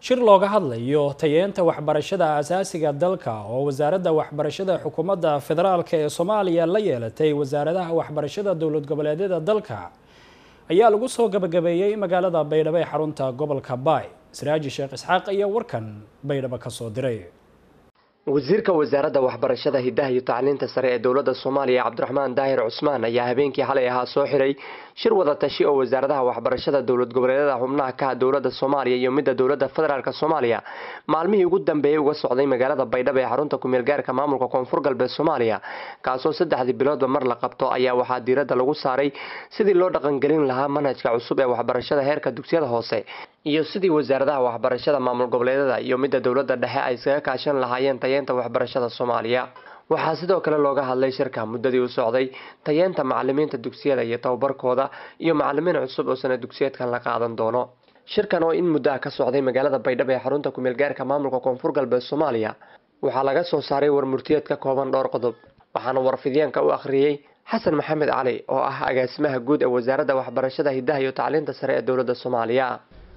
shir looga hadlayo tayeenta waxbarashada aasaasiga dalka oo wasaaradda waxbarashada xukuumadda federaalk ee soomaaliya la yeelatay wasaaradaha waxbarashada dowlad goboleedyada dalka ayaa lagu soo gabagabeeyey magaalada baydhabo ee xarunta gobolka baay siraaji sheekh isxaaq ayaa warkan baydhabo kasoo diray wasiirka wasaaradda waxbarashada hidaha iyo tacliinta sare ee dowladda soomaaliya cabdiraxmaan daahir cusmaan ayaa habeenkii xalay ahaa soo xiray shir wada tashi oo wasaaradaha waxbarashada dowlad goboleedyada xubnaha ka dowladda soomaaliya iyo midda dowladda federaalk soomaaliya maalmihii ugu dambeeyey uga socday magaalada baydhabo ee xarunta kumeel gaarka maamulka koonfur galbeed soomaaliya kaasoo saddexdii biloodba mar la qabto ayaa waxaa diiradda lagu saaray sidii loo dhaqangelin lahaa manhajka cusub ee waxbarashada heerka dugsiyada hoose iyo sidii wasaaradaha waxbarashada maamul goboleedyada iyo midda dowladda dhexe ay iskaga kaashan lahaayeen tayeenta waxbarashada soomaaliya waxaa sidoo kale looga hadlay shirka muddadii u socday tayeenta macalimiinta dugsiyada iyo tababarkooda iyo macalimiin cusub oo sana dugsiyeedkan la qaadan doono shirkan oo in muddaha ka socday magaalada baydhabo ee xarunta kumeel gaarka maamulka koonfur galbeed soomaaliya waxaa laga soo saaray warmurtiyeed ka kooban dhowr qodob waxaana warfidyaanka u akhriyey xasan maxamed cali oo ah agaasimaha guud ee wasaaradda waxbarashada hidaha iyo tacliinta sare ee dowladda soomaaliya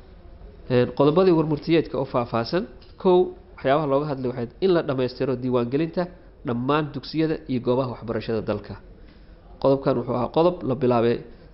qodobadii warmurtiyeedka oo faahfaahsan kow waxyaabaha looga hadlay waxay in la dhammaystiro diiwaangelinta dhammaan dugsiyada iyo goobaha waxbarashada dalka qodobkan wuxuu ahaa qodob la bilaabay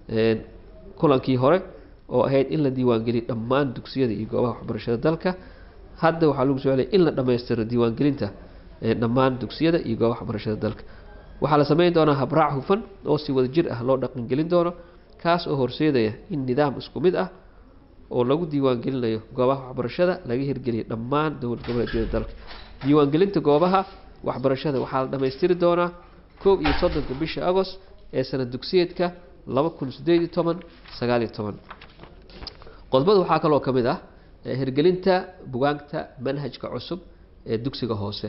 kulankii hore oo ahayd in la diiwaangeliyo dhammaan dugsiyada iyo goobaha waxbarashada dalka hadda waxaa lagu soclay in la dhammaystiro diiwaangelinta dhammaan dugsiyada iyo goobaha waxbarashada dalka waxaa la sameyn doonaa habraac hufan oo si wada jir ah loo dhaqangelin doono kaas oo horseedaya in nidaam isku mid ah oo lagu diiwaangelinayo goobaha waxbarashada laga hirgeliyo dhammaan dowlad goboleedyada dalka diiwaangelinta goobaha waxbarashada waxaa la dhammaystiri doonaa koob iyo soddonka bisha agost ee sanad dugsiyeedka laba kun sideed iyo toban sagaal iyo toban qodobada waxaa kaloo ka mid ah hirgelinta bugaagta manhajka cusub ee dugsiga hoose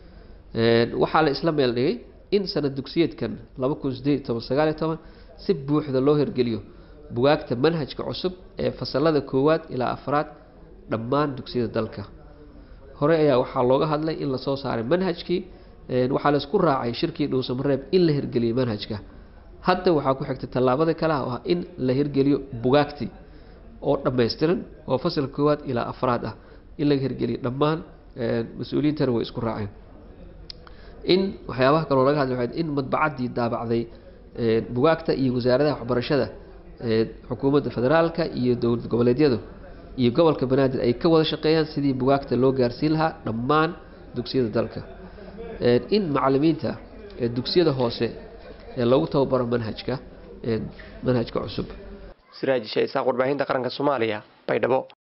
waxaa la isla meel dhigay in sanad dugsiyeedkan laba kun sideed iyo toban sagaal iyo toban si buuxda loo hirgeliyo bugaagta manhajka cusub ee fasalada koowaad ilaa afraad dhammaan dugsiyada dalka hore ayaa waxaa looga hadlay in lasoo saaray manhajkii waxaa laisku raacay shirkii dhuusamareeb in la hirgeliyo manhajka hadda waxaa ku xigtay tallaabada kale ah oo ah in la hirgeliyo bugaagtii oo dhammaystiran oo fasalka koowaad ilaa afraad ah in laga hirgeliyo dhammaan mas-uuliyiintana way isku raaceen in waxyaabaha kaloo laga hadlay waxay in madbacaddii daabacday bugaagta iyo wasaaradaha waxbarashada xukuumadda federaalka iyo dowlad goboleedyadu iyo gobolka banaadir ay ka wada shaqeeyaan sidii bugaagta loo gaarsiin lahaa dhammaan dugsiyada dalka in macalimiinta dugsiyada hoose ee lagu tababaro manhajka manhajka cusub siraajisha isaaq warbaahinta qaranka soomaaliya baydhabo